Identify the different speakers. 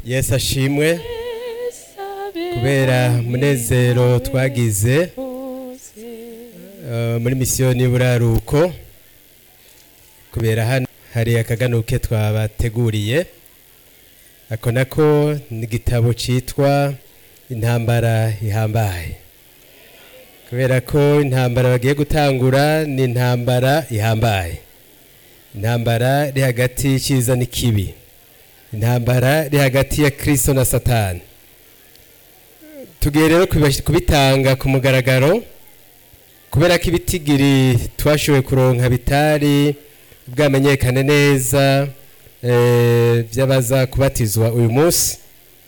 Speaker 1: yesu ashimwe kubera munezero twagize eh, muri misiyoni y'uburaruko kubera hano hari akaganuke twabateguriye ako nako ni igitabo cyitwa intambara ihambaye kubera ko intambara bagiye gutangura ni intambara ihambaye intambara iri hagati y'icyiza n'ikibi intambara iri hagati ya kirisito na satani tugiye rero kubibash- kubitanga ku mugaragaro kubera ko ibitigiri twashoboye kuronka bitari bwamenyekane neza eh, by'abaza kubatizwa uyu munsi